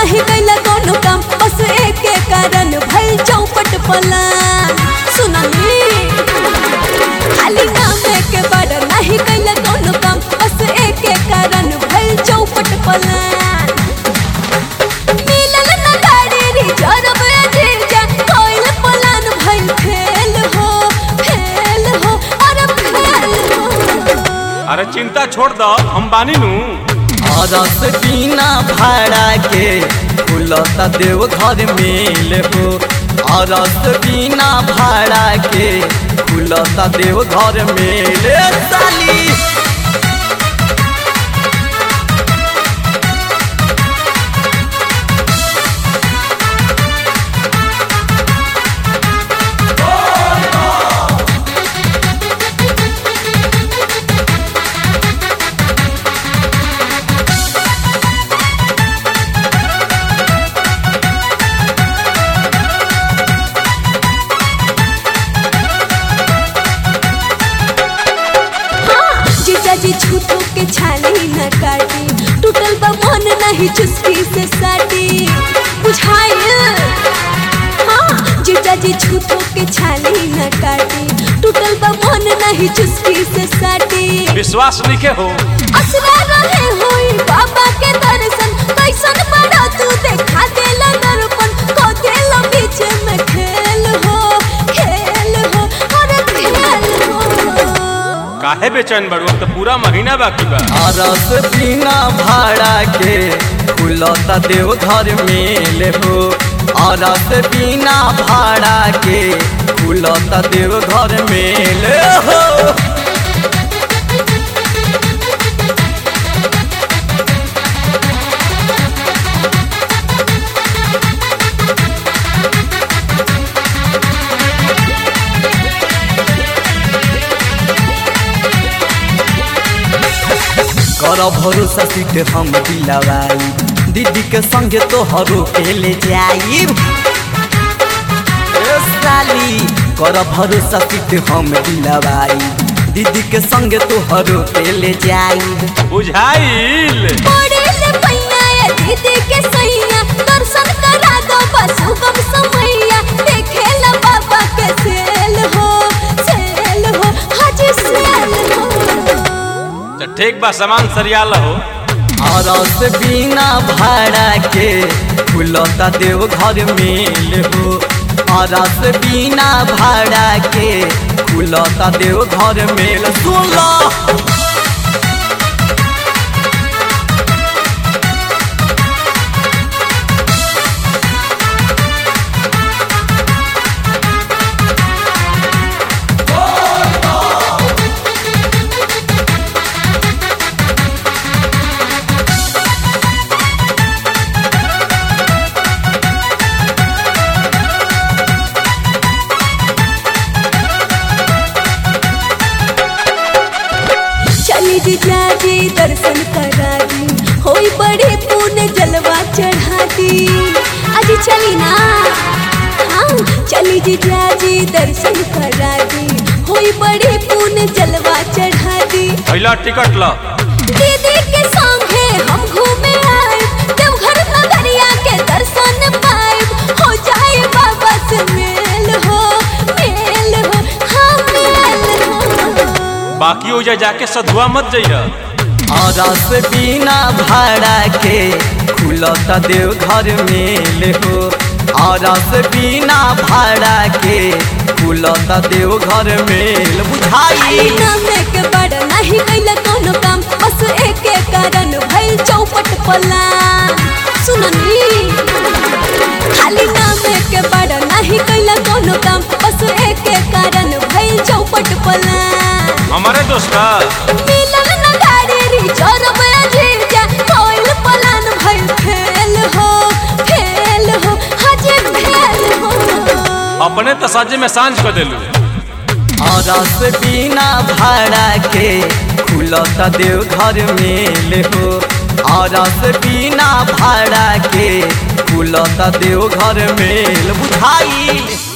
नहीं कैला कोनो काम बस एक कारण भइल चौपट पलान सुननी खाली नाम के बड़ नहीं कैला कोनो काम बस एक कारण भइल चौपट पलान मिलल न गाड़ी रिजर्व जीजा कोइल पलान भइल फेल हो फेल हो अरे फेल हो अरे चिंता छोड़ दो हम बानी नू अरस बिना भाड़ा के खुलता देव घर मेल हो अरस बिना भाड़ा के खुलता देव घर मेल साली जीजा जी झूठो के छाली न काटी टूटल बा मन नहीं चुस्की से साटी बुझाइल हाँ जीजा जी झूठो के छाली न काटी टूटल बा मन नहीं चुस्की से साटी विश्वास लिखे हो असरा रहे होई बाबा के दर्शन कैसन बड़ा तू देखा देला दर्पण को देला बीच में खेल हो खेल हो अरे खेल हो काहे बेचैन बड़ू अब तो पूरा महीना बाकी बा अरस बिना भाड़ा के खुलता देव घर मेल हो अरस बिना भाड़ा के खुलता देव घर मेल हो कर भरोसा सीट हम दिलवाई दीदी के संगे तोहरो के ले जाई साली कर भरोसा सीट हम दिलवाई दीदी के संगे तोहरो के ले जाई बुझाइल पड़ेले पैया ये दीदी के सैया दर्शन करा दो बस हुकम समैया देखेला बाबा के सेल हो सेल हो हाजी सेल हो तो ठीक बा सामान सरियाल हो अरस बिना भाड़ा के खुलता देव घर मेल हो अरस बिना भाड़ा के खुलता देव घर मेल सुन लो चली जी जाजी दर्शन करा दी होई बड़े पुण्य जलवा चढ़ा दी अजी चली ना हाँ चली जी जाजी दर्शन करा दी होई बड़े पुण्य जलवा चढ़ा दी पहला टिकट लो दीदी के संगे हम घूमे आए देवघर नगरिया के दर्शन पाए हो जाए बाबा से मेल हो मेल हो हाँ मेल हो बाकी हो जाए जाके सधुआ मत जइह अरस बिना भाड़ा के खुलता देव घर मेल हो अरस बिना भाड़ा के खुलता देव घर मेल बुझाई नामे के बड़ नहीं कैला कोनो काम बस एक कारण भइल चौपट पलान सुननी खाली नामे के बड़ नहीं कैला कोनो काम बस एक कारण भइल चौपट पलान हमारे दोस्त का मिलन न गाड़ी रिजर्व जीजा कोइल पलान भइल फेल हो फेल हो हाजे फेल हो अपने तसाजे में सांझ कर देलू अरस बिना भाड़ा के खुलता देव घर मेल हो अरस बिना भाड़ा के खुलता देव घर मेल बुझाई